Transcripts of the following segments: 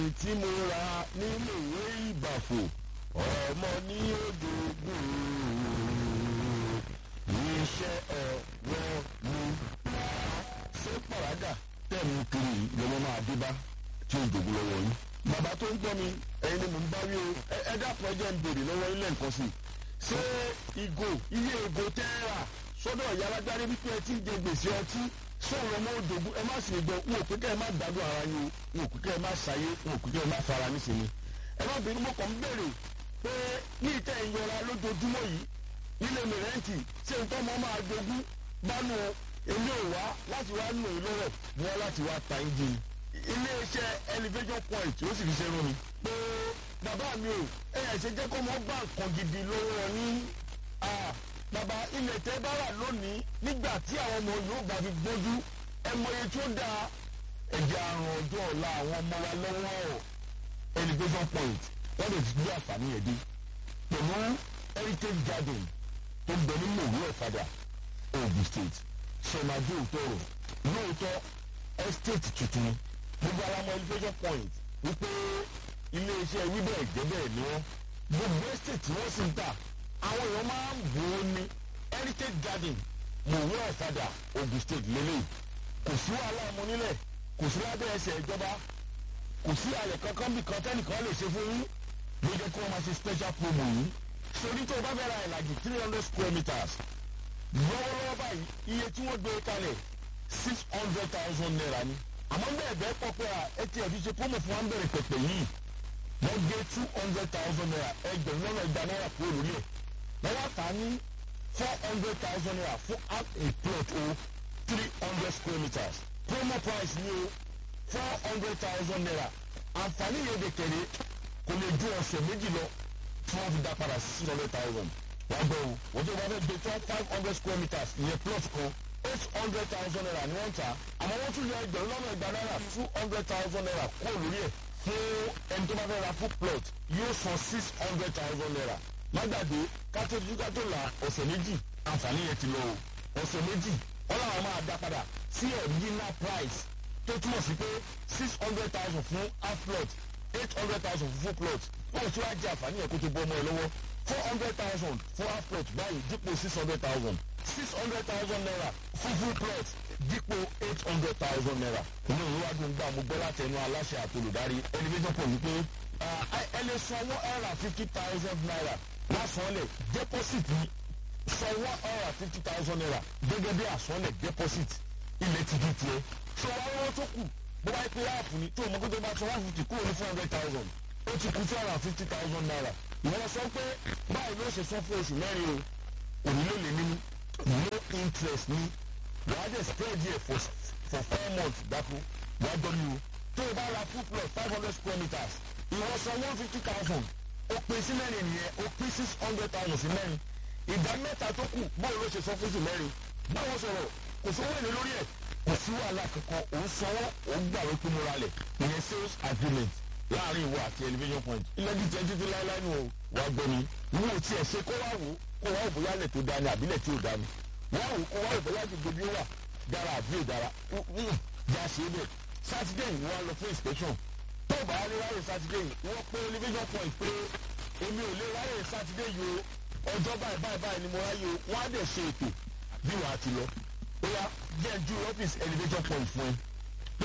tí mo ra nínú ìwé ìbàfò ọmọ ní òjòògùn iṣẹ́ ọwọ́ mi. ṣé pàràgà tẹ̀mú kiri lọ́mọ máa dé bá tí ó jòògùn lọ́wọ́ yín. bàbá tó ń gbọ́ mi ẹ̀yin ni mò ń bá wí o ẹ dákun ẹ jẹ́ ń béèrè lọ́wọ́ ilé nǹkan sí i. ṣé ìgò iye ìgò tẹ́ ẹ rà sọ́dọ̀ ìyá alágbárí wípé ẹ ti ń jẹ gbèsè ọtí sọ̀rọ̀ ọmọ òjòògùn ẹ má sì gbọ́ n ò pé kẹ́ ẹ má gbádùn ara yín o n ò pé kẹ́ ẹ má ṣayé n ò pé kẹ́ ẹ má fara nísìnyí. ẹ má bínú mo kàn ń béèrè pé ní ìtẹ́ ìyọra lójoojúmọ́ yìí nílé mi rẹ́ǹtì ṣé n tọ́mọ máa jogún bánu èmi ò wá láti wá nù yín lọ́rọ̀ mo wá láti wá ta yín jìn. iléeṣẹ́ elevation point ó sì fi ṣe rún mi. pé bàbá mi ò ẹ̀yà ṣe jẹ́ kó mọ́ gbà nǹkan gidi lọ́wọ́ ní bàbá ilẹ̀ tẹ́ bá wà lónìí nígbà tí àwọn ọmọ yóò bá fi gbójú ẹ mọye tí ó da ẹ̀jẹ̀ àrùn ọjọ́ ọ̀la àwọn ọmọ wa lọ́wọ́ elevation point wọ́n lè fi gbé àǹfààní ẹ̀ dé pẹ̀lú heritage garden tó ń bẹ ní mòwú ọ̀fadà ogun state sọmadé òtọrọ lóòótọ́ estate tuntun gbogbo alamọ elevation point wípé iléeṣẹ́ wíbẹ̀ jẹ́bẹ̀ ni wọ́n gbogbo estate tí wọ́n sì ń tà àwọn èèyàn máa ń bò ó ní heritage garden mòwú ọ̀fadà ogun state lélẹ̀ kò sí wàhálà ọmọ nílẹ̀ kò sí lábẹ́ ẹsẹ̀ ìjọba kò sí àyẹ̀ kankan bí kan tẹ́nìkan lè ṣe fún yín ló jẹ́ kí wọ́n máa ṣe special promo yìí sori tó o bá fẹ́ ra ìlàjì three hundred square meters lọ́wọ́lọ́wọ́ báyìí iye tí wọ́n gbé kalẹ̀ six hundred thousand naira ni àmọ́ bẹ́ẹ̀ bẹ́ẹ̀ pọ̀ pé ẹ ti ẹ̀fí ṣe promo fún wa ń bẹ̀rẹ̀ pẹ̀pẹ̀ yìí wọ́n gbé two hundred thousand naira ẹgbẹ̀rún lọ́nà ìgbà náírà kúrò lórí ẹ̀ wọ́n wá tà á ní four hundred thousand naira fún half a plot o three hundred square meters promo price ni o four hundred thousand naira àǹfààní yẹn de kẹ̀lé kò lè ju ọ̀sẹ̀ méjì lọ tí wọ́n fi dá padà sí six hundred thousand wàá gbọ́ o wọ́n tó bá fẹ́ gbé tán five hundred square meters ìyẹn plot kan eight hundred thousand naira ni wọ́n ń ta àmọ́ wọ́n tún yọ ẹgbẹ̀rún lọ́nà ìgbà náírà two hundred thousand naira kúrò lórí ẹ̀ fún ẹni tó bá fẹ́ ra full plot yóò san six hundred thousand naira má gbàgbé kátó ju kátó la ọ̀sẹ̀ méjì àǹfààní yẹn ti lọ o ọ̀sẹ̀ méjì wọ́n làwọn máa dá padà sí original price tó túmọ̀ sí pé six hundred thousand fún half plot eight hundred thousand fún full plot wọ́n ti wá jẹ àǹfààní yẹn kó tó bọ́ ọmọ ẹ lọ́wọ́ four hundred thousand fún half plot báyìí dípò six hundred thousand six hundred thousand naira fún full plot dípò eight hundred thousand naira. inú ìwé wa dùn gbà mo gbọ́ láti ẹnu aláṣẹ àtolùdarí elevation pọ̀ wípé ẹ lè san one hundred and fifty thousand naira lásánlẹ̀ deposit ni san one hundred and fifty thousand naira gẹ́gẹ́ bí àsánlẹ̀ deposit ilẹ̀ ti di tiẹ̀. sọ wá lọ́wọ́ tó kù bó bá pé áàpù ni tó o mọ̀ kó tó bá san one fifty kúrò ní four hundred thousand ó ti kú two hundred and fifty thousand naira ìwọ sọ pé báyìí ló ṣe san fún oṣù mẹ́rin o òní ló lè nínú no interest ní wàá dẹ̀ spread here for for four months dákú wàá dọ́ni o tó o bá ra full plot five hundred square meters ìwọ san one fifty thousand ó pín sí mẹ́rin nìyẹn ó pín six hundred thousand sí mẹ́rin ìdá mẹ́ta tó kù báwo ló ṣe san fún oṣù mẹ́rin báwo sọ̀rọ̀ kò sówó èlé lórí ẹ̀ kò sí wàhálà kankan òun sanwó òun gbàwé pé mo ra lẹ̀ ìyẹn sales agreement láàrin ìwọ àti elevation point ilé díjẹ títí láéláé nù o wàá gbọ́ mi wo tiẹ̀ ṣe kó wá wò kó wá wò bóyá lẹ̀ tó dání àbílẹ̀ tí ò dání wá wò kó wá wò bóyá gbogbo bí ó wà dára àbí ò dára já ṣe é bẹ̀ sátidé yìí wọ́n á lọ fún inspection tó o bá wá lè ráyè sátidé yìí wọ́n pé elevation point pé èmi ò lè ráyè sátidé yìí o ọjọ́ báyìí báyìí báyìí ni mo ráyè o wọ́n á dẹ̀ ṣe ètò bí wàá ti lọ ó yá jẹ́ ju ọ́fíìsì elevation point fún ẹ pé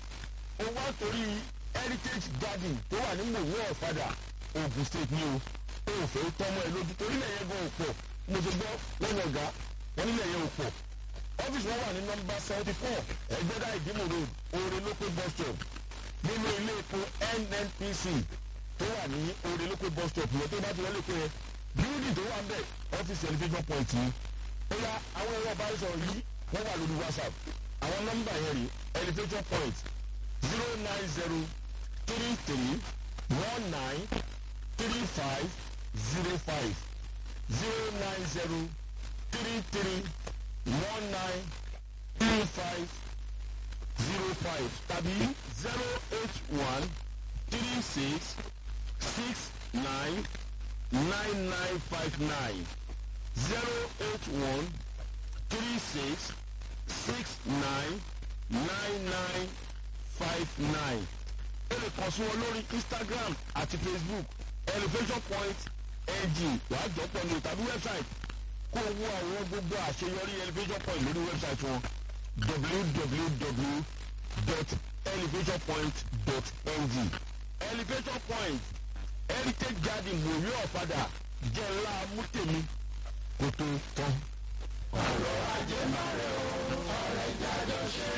o wá torí heritage garden tó wà ní mòwú ọ̀fadà ogun state ni o o ò fẹ́ tọ́mọ ẹ lójú torí lẹ́yìn gan òpọ̀ mo ti gbọ́ lẹ́nu ọ̀gá wọn nílẹ̀ yẹn òpọ̀ ọ́fíìsì wọn wà ní nọmba seventy four ẹgbẹ́dá ìdímò road oore lópé bus stop nínú ilé epo nnpc tó wà ní oore lópé bus stop yẹn tó bá ti wọlé pé bíúdì tó wà ń bẹ̀ ọ́fíìsì elevation point yìí ó yá àwọn ẹ̀rọ ìbánisọ̀rọ̀ yìí wọ́n wà lórí whatsapp àwọn nọmba yẹn rí elevation point zero nine zero three three one nine three five zero five zero nine zero three three one nine three five zero five tàbí zero eight one three six six nine nine nine five nine zero eight one three six six nine nine nine five nine ẹ lè kàn sí wọn lórí instagram àti facebook elevation point ng wàá jọpọ̀ ní tàbí website kó wo àwọn gbogbo àṣeyọrí elevation point lórí website wọn www.elevationpoint.ng elevation point heritage garden mòwe ọ̀fadà jẹ́ ńlá mútèmi kó tó tán. ọ̀rọ̀ ajé máa rẹ̀ o ọ̀rẹ́ jáde ṣe.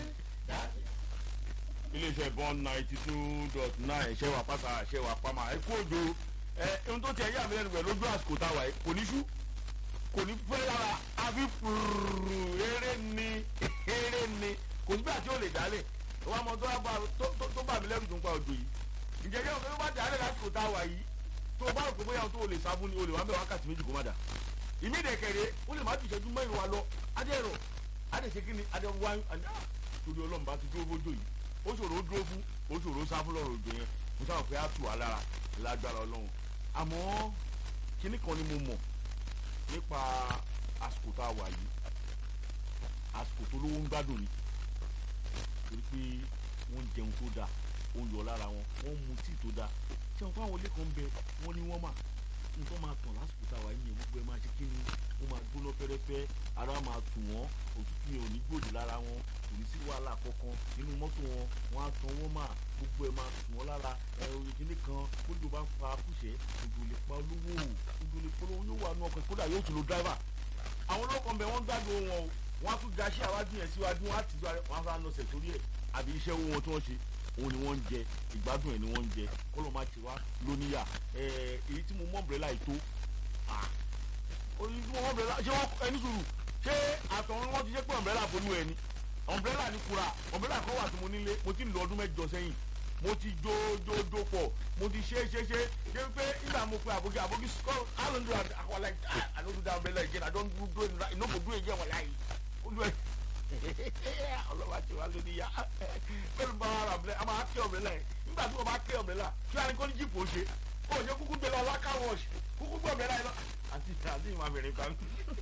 iléeṣẹ́ bond ninety two dot nine ṣẹ́wà pátá ṣẹ́wà pamá ẹ kú òjò ẹ ohun tó tiẹ̀ yà mí lẹ́nu pẹ̀lú lójú àsìkò táwa yìí kò ní ṣú kò ní fẹ́ lára àfi fúrúrú eré ni eré ni kò nígbà tí ó lè dálé wọn mọ tó bá tó bá mi lẹ́rù tó ń pa òjò yìí ǹjẹ́ yóò fẹ́ bá dálé lásìkò táwa yìí tó bá rò pé bóyá tó lè sáfún ni o lè wá bẹ̀ wákàtí méjì kó má dà ìmí ìdẹ̀kẹ̀rẹ̀ ó lè má ju ìṣẹ́jú mẹ́rin wa lọ adẹ́rọ adẹ́sẹ̀ kí ni adẹ́rọ wáyé torí ọlọ́run bá ti dúró bójú yìí ó ṣòro ó dúró fún ó ṣòro ó sáfún lọ́rọ̀ òjò yẹn mo sábà pé á tù wá lára lágbára ọlọ́run àmọ́ kinní kan ni mo mọ̀ nípa àsìkò tá a wà yìí àsìkò tó lówó ń gbádùn ni torí pé wọ́n ń jẹun tó dáa ó ń yọ lára wọn wọ́n ń mu tíì tó dáa tí wọ́n fáwọn ilé kan bẹ wọ́n ní wọ́n mà nǹkan máa tàn lásìkò tá a wà yìí yẹn gbogbo ẹ máa ṣe kí ni wọ́n máa gbóná fẹ́rẹ́fẹ́ ara máa tù wọ́n òtútù yẹn ò ní gbòdì lára wọn kò ní sí wàhálà kankan nínú mọ́tò wọn wọ́n á tan wọ́n mà gbogbo ẹ máa tù wọ́n lára ẹ̀rọ ìkíní kan kójú bá fa kùsẹ́ òjò lè pa olówó òjò lè polówó yóò wà nù ọkọ̀ kódà yóò tún lo dráìvà àwọn ọlọ́kàn bẹ wọ́n gbádùn wọn o wọ́n á tún gaṣẹ́ àwájú yẹn síwájú wọ́n á ti wọ́n á fà nọ̀sẹ̀ torí ẹ̀ àbí iṣẹ́ owó wọn tí wọ́n ṣe òun ni wọ́n ń jẹ ìgbádùn ẹ̀ ni wọ́n ń jẹ kọ́lọ́ máa ti wá lóníyà èyí tí mo mọ̀ ọ̀bẹ̀rẹ̀là yìí tó oyin tí mo mọ̀ ọ̀bẹ̀rẹ̀là ṣé wọ́n ẹni sùúrù ṣé àtọ̀run wọn ti ṣe pé ọ̀bẹ̀rẹ̀là bolú ẹ ni ọ̀bẹ̀rẹ̀là ni kura ọ̀bẹ̀rẹ̀là kan wà tí mo nílé mo ti ń lo ọdún mẹ́jọ sẹ́yìn mo ti jó jó jó pọ̀ mo ti ṣe ṣe ṣe ṣe pé nígbà mo pe àbókí àbókí score how long do I àwọn like I no do that umbrella again I don do do it I no go do it again wàlá yìí ó do it ọlọ́wà tí wàá lóní yá pẹ̀lú bá ara ọ̀bẹ̀lẹ̀ a máa kẹ́ ọ̀bẹ̀lẹ̀ nígbà tí wọ́n bá kẹ́ ọ̀bẹ̀lẹ̀ kí wọ́n á ní kó ní jíìpù ó ṣe ó ṣe kúkú gbé lọ láká wọ́ọ̀ṣ kúkú gbé ọ̀bẹ̀lẹ̀ yìí lọ àti àti ìmọ̀ àbẹ̀rẹ̀ kan.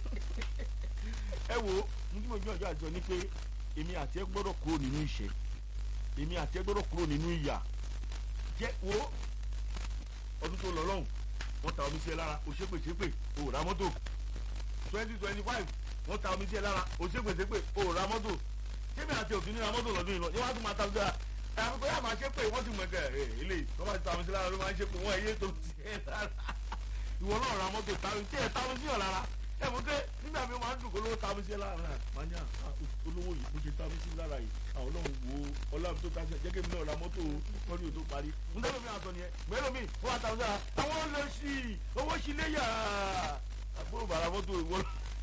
ẹ wo ní tí mo gbé ọjọ́ àjọ ni pé èmi àti ẹ gbọ́dọ̀ kúrò nínú ìṣẹ́ èmi àti ẹ gbọ́dọ̀ kúrò nínú ìyà jẹ́ wo ọdún tó lọ lọ́hùn wọ́n ta omi sí ẹ lára òṣèpèṣèpè òòrà mọ́tò twenty twenty five wọ́n ta omi sí ẹ lára òṣèpèṣèpè òòrà mọ́tò sẹ́mi àti òfin nínú amọ́tò lọ́dún yìí lọ yẹ́n wá tún máa ta ọjà ẹ̀ àbíkọ́ yà máa ṣe pé wọ́n ti mọ̀ ẹ̀ ẹ̀ eléyìí wọ́n bá ti ta omi sí lára ló máa ń ṣe pé wọ́n ẹ̀yẹ́ tó ti ẹ̀ lára ìwọ náà ra mọ́tò ta omi tí ẹ̀ ta omi sí ọ̀ lára ẹ̀ mọ̀ pé nígbà mi máa ń dùn kó lówó ta omi sí ẹ lára máa ní olówó yìí bó ṣe ta omi sí lára yìí àwọn ọlọ́run wo ọlọ́run tó ta sí ẹ jẹ́ kí mi náà ra mọ́tò kọ́ni ò tó parí nítorí mi àtọ̀ nìyẹn mẹ́rin mi wọ́n á ta omi sí lára àwọn olóṣì owó sí léyà àbúrò bàrà mọ́tò ìwọ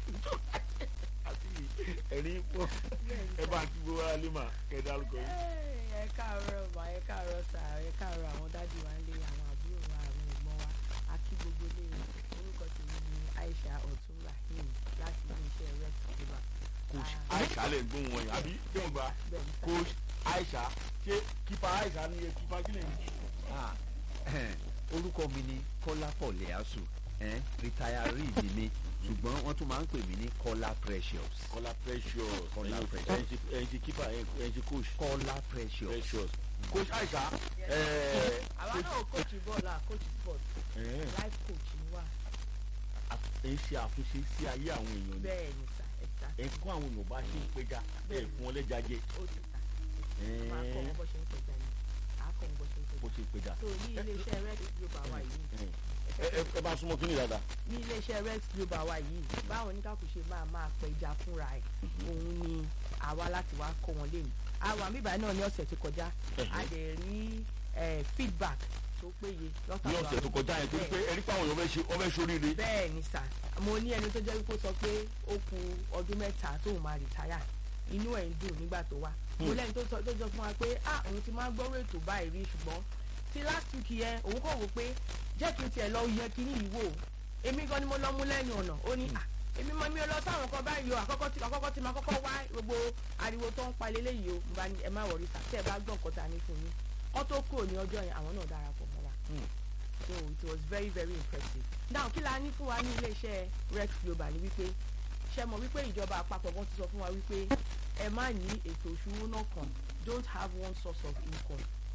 ẹ̀rí pọ̀ ẹ bá kí gbogbo ara lè mà kẹ́ dárúkọ yìí. ẹ káàárọ̀ mà ẹ káàárọ̀ sà ẹ káàárọ̀ àwọn dádì wa ń lé àwọn àbúrò wa àwọn ẹ̀gbọ́n wa a kí gbogbo lé orúkọ tèmi ní Aisha Ọ̀tún Rahim láti iléeṣẹ́ rex global. coach Aisha lè gbóhùn wọn yìí àbí kí wọn gba Bẹ́ẹ̀ni sà. coach Aisha ṣé kípa Aisha ni ẹ kípa kílẹ̀ ní. Ah, orúkọ mi ni kọ́lápọ̀ lẹ́àsù rìtáyárì ni mi ṣùgbọ́n wọ́n tún máa ń pè mí ní kọ́lá precious Kọ́lá precious Kọ́lá ẹ̀yin- Precious. ẹ̀yin ti- ẹ̀yin ti kípa ẹ̀yin ti coach kọ́lá precious precious coach Aisha Yes. ẹ̀ẹ́ àwa náà coach bọ́ọ̀lù à coach sport ẹ̀ẹ́ life coach ni wà ẹ̀ ń ṣe àtúnṣe sí ayé àwọn èèyàn ni bẹ́ẹ̀ ni sà ẹ̀sà ẹ̀ ń kọ́ àwọn èèyàn bá ṣe ń péjà ẹ̀ fún wọn lẹ́jà jẹ ó ti sà máa kọ́ wọn bó ṣe ń pẹja ni àá kọ́ wọn bó ṣe ń bó pẹja ṣe péjà. so ní iléeṣẹ́ rex global wa yìí ẹ ẹ ẹ bá súnmọ́ kíni dáadáa. ní iléeṣẹ́ rex global wa yìí báwọn oníkàkùn ṣe máa máa pẹja fúnra ẹ̀ òun ni àwa láti wá kọ́ wọn lé ní. àwọn àmìbá náà ní ọ̀sẹ̀ tó kọjá a dẹ̀ rí eh, feedback tó péye ní lọ́kàtà ọ̀sẹ̀ tó kọjá yẹn torí pé ẹni pé àwọn èèyàn fẹ́ ṣe ọ fẹ́ ṣoríire. bẹ́ẹ̀ ni sà mo ní ẹni tó jẹ́ wípé ó sọ pé ó ku ọdún mẹ́ta tóun máa rìtáyà inú ẹ̀ ń dùn nígbà tó wá mo lẹ́ni tó sọ tó jọ fún wa pé ah òun ti máa ń gbọ́rọ̀ ètò báyìí rí ṣùgbọ́n ti last week yẹn òun kò wò pé jẹ́ kí n tiẹ̀ lọ yẹ kíní yìí wò èmi gan ni mo lọ mú lẹ́nu ọ̀nà ó ní à èmi mọ mi ò lọ sáwọn kan báyìí o àkọ́kọ́ tí àkọ́kọ́ tí ma kọ́kọ́ wá gbogbo ariwo tó ń pa leléyìí o mo bá ní ẹ má wọrí sà tẹ́ ẹ bá gbọ́ nǹkan ta ní fún yín kọ́ tó kúrò ní ọjọ́ yẹn àwọn náà darapọ̀ mọ́ wa so it was very very impressive now kí la ní fún wa ní iléeṣẹ́ rex global ni wípé ṣe mọ̀ wípé ìjọba àpapọ̀ wọn ti sọ fún wa wípé ẹ má ní ètò ìṣúná kan don't have one source of income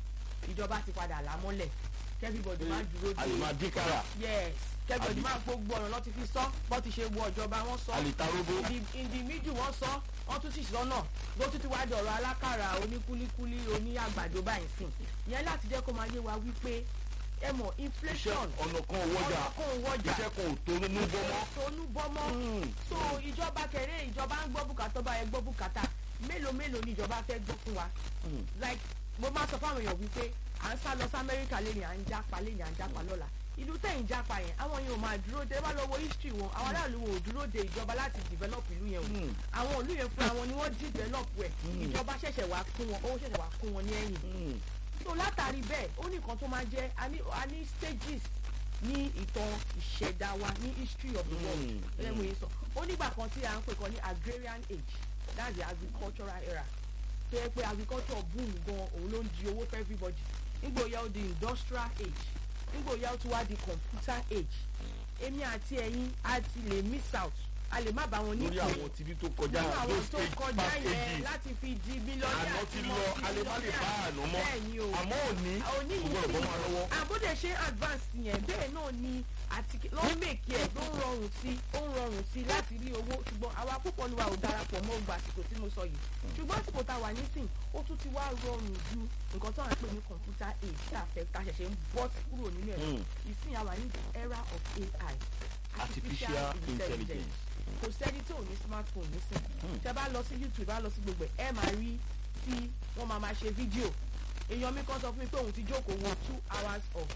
ìjọba ti padà lámọ́lẹ̀ kẹ́fíbọ̀dì máa dúró a lè de máa dín kára yes kẹ́fíbọ̀dì Àbí- máa gbogbo ọ̀nà lọ́ti fi sọ bọ́ ti ṣe wọ ìjọba wọn sọ a lè ta róbó ìdìmíjù wọn sọ wọn tún sì sọnà bó tún ti wá dọ̀rọ̀ alákàrà oníkúlíkúlí oní àgbàdo báyìí sìn ìyẹn láti jẹ́ kó máa yé wa wípé ẹ mọ̀ iṣẹ́ inflation ọ̀nà kan ò wọ́jà ọ̀nà kan ò wọ́jà iṣẹ́ kan ò tónú nú bọ́mọ́ tónú bọ́mọ́ so ìjọba kẹrẹ ìjọba ń gbọ́ bùkátà bá ẹ gbọ́ bùkátà mélòó mélòó ni ìjọba fẹ́ gbọ́ fún wa like mo máa sọ fáwọn èèyàn wípé à ń sá lọ sí amẹ́ríkà lẹ́yìn à ń jápa lẹ́yìn à ń jápa lọ́la ìlú tẹ̀yìn jápa yẹn àwọn yẹn ò máa dúró de ẹ bá lọ wo history wọn àwọn aráàlú wọn ò dúró de ìjọba láti develop ìlú yẹn o àwọn ìlú yẹn fúnra wọn ni wọ́n develop ẹ̀ ìjọba ṣẹ̀ṣẹ̀ wá kún wọn owó ṣẹ̀ṣẹ̀ wá kún wọn ní ẹ̀yìn so látàrí bẹ́ẹ̀ ó ní nǹkan tó máa jẹ́ a ní a ní stages ní ìtàn ìṣẹ̀dá wa ní history of the world Mm, ẹlẹ́mu yìí sọ ó nígbà kan tí a ń pè kan ní agrarian age that's the agricultural era tó yẹ pé agriculture boom gan òun ló ń di owó for everybody nígbà ó yá ó di industrial age nígbà ó yá ó tún wá di computer age èmi àti ẹ̀yin a ti lè miss out a lè má bá wọn ní lórí ìpè àwọn tìbí tó kọjá nínú àwọn those tó age kọjá past yẹn ages láti fi di mílíọ̀nù àná ti lọ a lè má lè bá àná mọ́ bẹ́ẹ̀ ni o àmọ́ òní òní kò gbọ́dọ̀ bọ́ yìí máa lọ́wọ́. àbúdé ṣe advance yẹn bẹ́ẹ̀ náà ni àti ló ń mèkì ẹ̀ ló ń rọrùn sí ó ń rọrùn sí láti rí owó ṣùgbọ́n àwa púpọ̀ ni wa ò darapọ̀ mọ́ ògbà àsìkò tí mo sọ yìí ṣùgbọ́n àsìkò tá a wà nísìn ó tún ti wá rọrùn ju nǹkan tó à ń pè ní computer age tá a fẹ́ tá a ṣẹ̀ṣẹ̀ ń bọ́ kúrò nínú ẹ̀ Mm. ìsìn àwa ní the era of AI Artificial intelligence. kò sẹ́ni tó ní smartphone nísìn tẹ bá lọ sí youtube bá lọ sí gbogbo ẹ̀ ẹ máa rí tí wọ́n máa máa ṣe fídíò èèyàn mi kan sọ fún mi pé òun ti jókòó wo two hours of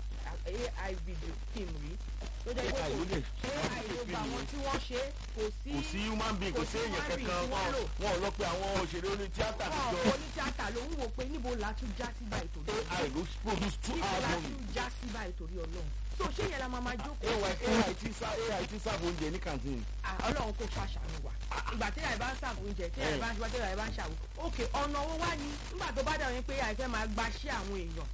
ai video film rí tó jẹ́ pé AI ló lè kò ai ló gba àwọn tí wọ́n ṣe kò sí kò sí human being kò kò sí sí èèyàn human being kankan tí wọ́n wọn lò. wọn ò lọ pé àwọn òṣèré oní tíátà wọn àtijọ́ kò ní tíátà lòun wò pé níbo la tún já sí báyìí torí ai ló produce two níbo hours la movie tún já sí báyìí torí ọlọ́run so ṣé yẹn la máa máa jókòó ai ai ti sá ai ti sáàbù oúnjẹ ní canteen Ah, ọlọ́run kò ṣàṣàánú wa ìgbà tí àìbá ń sàbò oúnjẹ tí àìbá ń ṣe tí àìbá ń ṣàwò òkè ọ̀nà owó wá ní nígbà tó bá dà yẹn pé àìfẹ́ máa gba ṣé àwọn èèyàn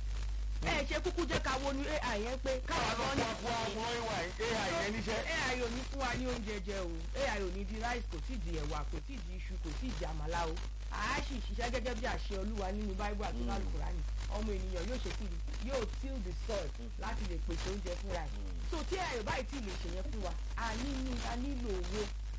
ẹ ṣe kúkú jẹ́ ká wo ní ai yẹn pé káwọn àwọn gan ní ọmọ àwọn àwọn ai ai yẹn níṣẹ́ ai ò ní fún wa ní oúnjẹ jẹ o ai ò ní di rice kò tí di ẹ̀wà kò tí di iṣu kò tí di àmàlà o àá sì ṣiṣẹ́ gẹ́gẹ́ bí àṣẹ olúwa nínú báíbù àti lálùkùránì ọmọ ènìyàn yóò ṣe kiri yóò till the soil láti lè pèsè oúnjẹ fúnra ẹ̀ so tí ai ò báyìí tí ì lè ṣe yẹn fún wa a nílò a nílò owó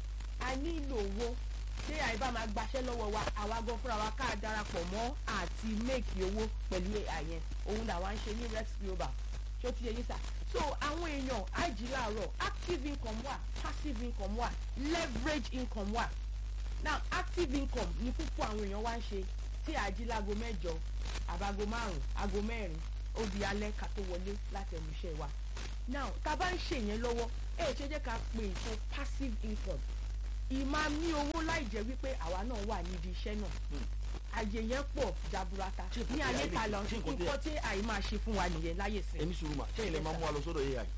a nílò owó tí ai bá máa gbaṣẹ́ lọ́wọ́ wa àwa gan fúnra wa ká darapọ̀ mọ́ àti make owó pẹ̀lú ai yẹn òun làwa ń ṣe ní rex global ṣó ti yẹ yín sà so àwọn èèyàn àìjí láàárọ̀ active income wà passive income wà leverage income wà now active income ni púpọ̀ àwọn èèyàn wá ń ṣe tí àjí láago mẹ́jọ àbágo márùn aago mẹ́rin ó di alẹ́ ká tó wọlé láti ẹnu iṣẹ́ wa now tá a bá ń ṣe yẹn lọ́wọ́ ẹ ṣe jẹ́ ká pe ètò passive income ìmáa ní owó láì jẹ́ wípé àwa náà wà nídìí iṣẹ́ náà àyè yẹn pọ̀ jaburata Ṣé nǹkan ní tí a ayé lè- ta lọ ṣé nǹkan tí a- nǹkan tí àyè máa ṣe fún wa nìyẹn láyè sí. ẹni sùúrù mà sẹ́yìn lè máa mú wa lọ sọ́dọ̀ ai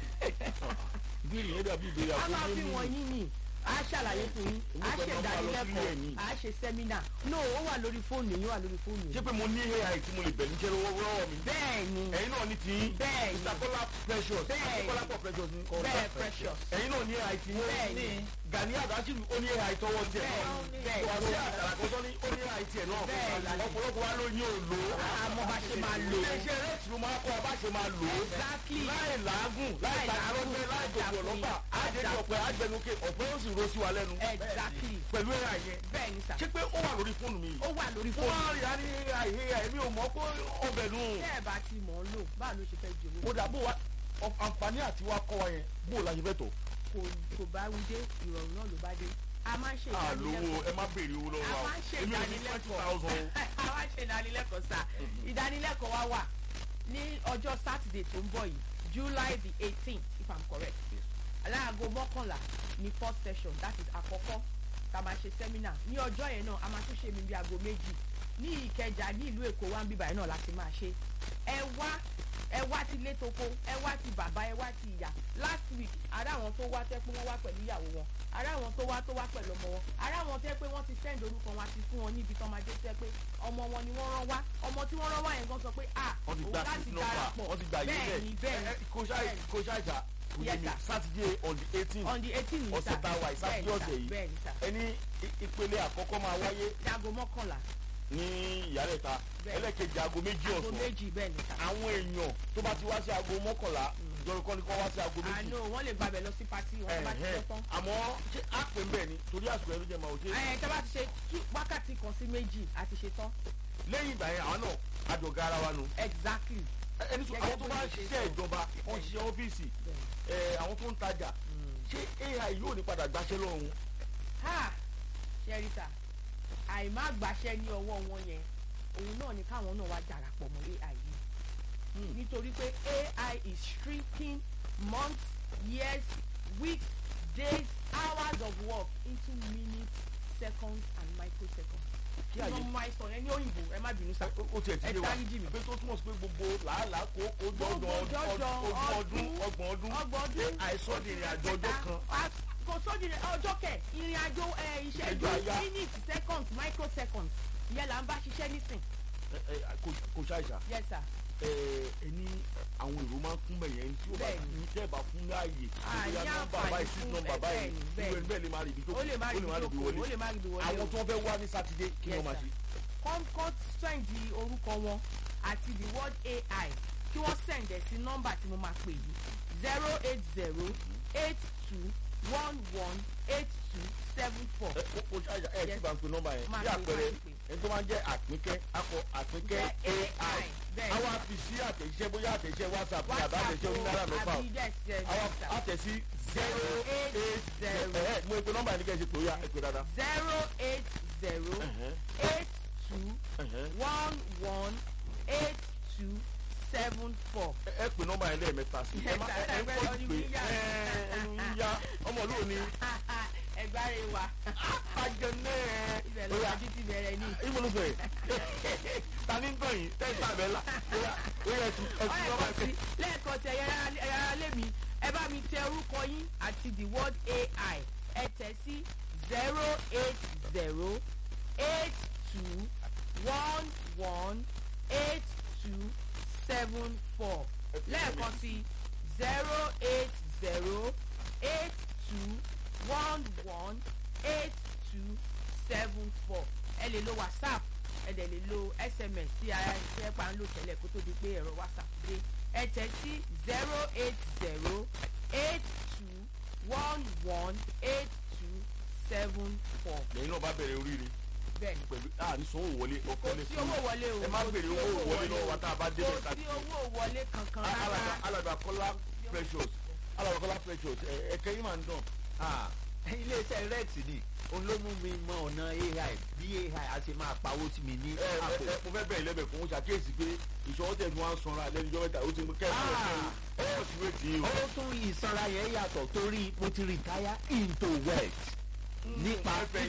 ìbéèrè yẹn dàbí ìbéèrè a máa àkókò fi wọn yín ni a ṣàlàyé fún yín a Èmi ṣe pẹ̀lú ọmọ àlọ́ sílé ẹ̀ ní. ìdánilẹ́kọ̀ọ́ a ṣe sẹ́mínà no ó wà lórí fóònù yín ó wà lórí fóònù ṣé yín. pé mo ní ai tí mo lè bẹ̀ níṣẹ́ lọ́wọ́ lọ́wọ́ mi bẹ́ẹ̀ ni ẹ̀yin náà ní tiyín bẹ́ẹ̀ ni mr kola precious Bẹ́ẹ̀ ni. kola pọ̀ precious ní bẹ́ẹ̀ precious ẹ̀yin náà ní ai tí Bẹ́ẹ̀ ni. gani adasiru ó ní ai tọwọ́ tiẹ̀ Bẹ́ẹ̀ náà ni. Bẹ́ẹ̀ ni. wàásù àkàràkọ́tọ́ ní ó ní ai tiẹ̀ náà Bẹ́ẹ̀ ni. ọ̀pọ̀lọpọ̀ wa ló ní òòlò àmọ́ bá ṣe máa lò ó. iléeṣẹ́ rex ló máa kọ́ ọ bá ṣe máa lò ó exactly láì làágùn láì Láì làágùn, tààrọ́gbẹ́ láì láì gbogbo ọlọ́pàá àjẹjọ ọ̀pẹ àgbẹnukẹ ọ̀pẹ ó sì ro sí wa lẹ́nu exactly pẹ̀lú ai yẹn bẹ́ẹ̀ ni sà ṣé pé ó wà lórí fóònù mi ó wà lórí fún fóònù wa rí a ní àìhé àìmí ò mọ̀ pé ọbẹ̀ nù tẹ́ ẹ̀ bá ti mọ̀ ọ́ lò báà ló ṣe fẹ́ jòwó ó dà bó wa ọ- àǹfààní àti wa kọ́ wa yẹn bó la ṣe fẹ́ tọ̀ kò kò bá wí dé ìrọ̀rùn náà ló bá dé a máa ń ṣe àlówó ìdánilẹ́kọ̀ọ́ ẹ má béèrè owó a lọ́wọ́ wa máa ń ṣe èmi ò ní twenty thousand ìdánilẹ́kọ̀ọ́ a máa ń ṣe ìdánilẹ́kọ̀ọ́ sà ìdánilẹ́kọ̀ọ́ wa wà ní ọjọ́ sátidé tó ń bọ̀ yìí july the eighteenth if i'm correct aláàgọ́ mọ́kànlá ní first session that is àkọ́kọ́ tá a máa ṣe seminar ní ọjọ́ yẹn náà a máa tún ṣe mi bí aago méjì ní ìkẹjà ní ìlú èkó wa ń bíbá yẹn náà láti máa ṣe ẹ wá ẹ wá ti létoko ẹ wá ti bàbá ẹ wá ti ìyá last week ará àwọn tó wá tẹ́ pé wọ́n wá pẹ̀lú ìyàwó wọn ará àwọn tó wá tó wá pẹ̀lú ọmọ wọn ará àwọn tẹ́ pé wọ́n ti send orúkọ wọn àti fún wọn níbi tán máa dé tẹ́ pé ọmọ wọn ni wọ́n rán wá ọmọ tí wọ́n rán wá yẹn gan sọ pé ah wọ́n ti òun gba láti six nọ́mbà darapọ̀ wọ́n ti gba yé bẹ́ẹ̀ ni bẹ́ẹ̀ ni kò ṣáà kò ṣáà jà kò yé Yes, mi sir. sátidé on the eighteen on the eighteen ní ọ̀sẹ̀ tá a wà yìí, Saturday ọ̀sẹ̀ yìí. bẹ́ẹ̀ ni sà ẹni i- ìpele àkọ́kọ́ máa wáyé dago mọ́kànlá ní ìyálẹ̀ta Bẹ́ẹ̀. ẹlẹ́kejì aago méjì aago ọ̀sán méjì bẹ́ẹ̀ ni sà. àwọn èèyàn tó bá ti wá sí aago mọ́kànlá jọ̀rọ̀ kọ́ni kọ́ wá sí aago méjì àánú wọ́n lè gbàbẹ̀ lọ sí pati wọn tó bá ti Ẹ̀hẹ́. ṣe tán. àmọ́ ṣé á pè ń bẹ̀ ni torí àsìkò ẹ̀rú jẹ́ máa ò ṣe ẹ̀ tẹ́ bá ti ṣe tú- wákàtí kan sí méjì àti ṣe tán. lẹ́yìn ìgbà yẹn àwọn náà àjọ̀gá ara wa nù exactly. Ẹ- ẹni sọ Gẹ́gẹ́ àwọn tó bó bá ṣe ń ṣe ṣiṣẹ́ sọ. ìjọba wọ́n ṣiṣẹ́ ọ́fíìsì Bẹ́ẹ̀. ẹ̀, àwọn tó ń tajà ṣé ai yóò ní padà gbaṣẹ́ lọ́rùn wọn? ha ṣẹ́ríta àìmá gbàṣẹ́ ní ọwọ́ wọn yẹn òun náà ni káwọn náà wá darapọ̀ mọ́ ai yìí nítorí pé ai is shrinking months years weeks days hours of work into minutes seconds and microseconds. Kí kí àyè- ló máa sọ yẹn ní òyìnbó ẹ má bínú sá. ó tiẹ̀ ti Ẹ yé wa dáríjì mí. pé tó túmọ̀ sí pé gbogbo làálàá kó kó Gbogbo jọjọ jọjọ ogún ọdún ọdún, ọgbọ̀n ọdún ọgbọ̀n ọdún àìsàn di ìrìn àjò ọjọ́ kan Ah, kò sódì ọjọ́ kẹ̀ ìrìn àjò ẹ, ìṣẹ́jú Ìṣẹ́jú àyá. minutes seconds microseconds ìyẹn là ń bá ṣiṣẹ́ nísìn. Ẹ, ẹ, kò- kò ṣàìsà yes sir. ẹ, ẹni àwọn èrò máa ń kún bẹ̀yẹn tí ó bá Bẹ́ẹ̀ni. ní tẹ́ ẹ̀ bá fún láàyè Ah, bóyá ní nọ́mbà àǹfààní báyìí sí fún nọ́mbà ẹ, báyìí bẹ́ẹ̀ni, irú bẹ́ẹ̀ni. ẹni bẹ́ẹ̀ lè má rí ibi tó ó lè má rí ibi wọlé jókòó ó lè má rí ibi wọlé àwọn o. tó fẹ́ wá ní sátidé kí Yes, wọ́n máa sir. ṣe kọ́m kọ́ sẹ́ǹdì orúkọ wọn àti the word ai kí wọ́n sẹ̀ǹdẹ̀ sí nọ́mbà tí mo máa pè yìí zero eight zero eight two one one eight two seven four. ẹ kó kó ṣàìsà ẹ tí Yes. bá ń pe nọ́mbà yẹn Máa bí pè, àpẹẹrẹ máa pè. ẹni tó máa ń jẹ́ àpínkẹ́ akọ àpínkẹ́ Jẹ́ ai AI, bẹ́ẹ̀ ni. àwa fi sí àtẹ̀jíṣẹ́ bóyá àtẹ̀jíṣẹ́ whatsapp ní àbá àtẹ̀jíṣẹ́ o onínáírà mẹ́fà o àbí yes yes àwa yes, sir. àtẹ̀sí zero eight eight zero. zero ẹ mo pe nọ́mbà yẹn ní kẹ́ ẹ ṣe pé ó yá ẹ pé dáadáa. zero eight zero Ẹ̀hẹ́, eight two ẹ̀hẹ́. one one eight two seven four. ẹ ẹ pè nọ́mbà yẹn lẹ́ẹ̀mẹ́ta sí ẹ má ẹ ẹ ń kọ́ pé ẹ ẹnu ń yá ọmọ olóò ni ẹgbàre wa ajẹnẹ ibẹ̀ ó ló yá wájú ti bẹ̀rẹ̀ ní. ìmúlùfẹ́ ta ní tán yìí tẹ́sí àbẹ́là ó yá ó yá ẹtù ẹtù nọ́mbà lẹ́ẹ̀kan sí yẹn. lẹ́ẹ̀kan sí ẹ̀yà ara lé mi ẹ bá mi tẹ orúkọ yín àti the word ai ẹ tẹ̀ sí zero eight zero eight two one one eight two seven four lẹ́ẹ̀kan sí zero eight zero eight two one one eight two seven four ẹ lè lo whatsapp ẹ dẹ̀ lè lo sms tí ara ṣe pa ń lò tẹ́lẹ̀ kó tó di pé ẹ̀rọ whatsapp dé ẹ tẹ̀ sí zero eight zero eight two one one eight two seven four lẹ́yìn náà bá bẹ̀rẹ̀ oríire bẹ́ẹ̀ni pẹ̀lú à ní sanwó wọlé kò ọkọ lè sí fún owó wọlé o ẹ má kò béèrè sí owó wọlé lọ́wọ́ o. wa tá a bá dé kò bẹ́ẹ̀ ká sí owó wọlé kankan alàgbà rárá alàgbà kọ́lá precious alàgbà kọ́lá precious ẹ ẹ̀kẹ́ yín máa ń dàn. Ah, iléeṣẹ́ rex ni òun ló mú mi mọ ọ̀nà ai bí ai a ṣe máa pawó sí mi ní ẹ ẹ àpò. ẹ mo fẹ́ bẹ̀rẹ̀ lẹ́bẹ̀ fún ṣàkíyèsí pé ìṣòwò tẹ̀ ní wọ́n á sanra lẹ́nu ìjọba ìta ó ti mú kẹ́ẹ̀sì Ah. ẹ̀ ó sì wé tì í o. ó tún ìsanra yẹn yàtọ̀ torí mo ti retire into wealth nípa ẹ fẹ́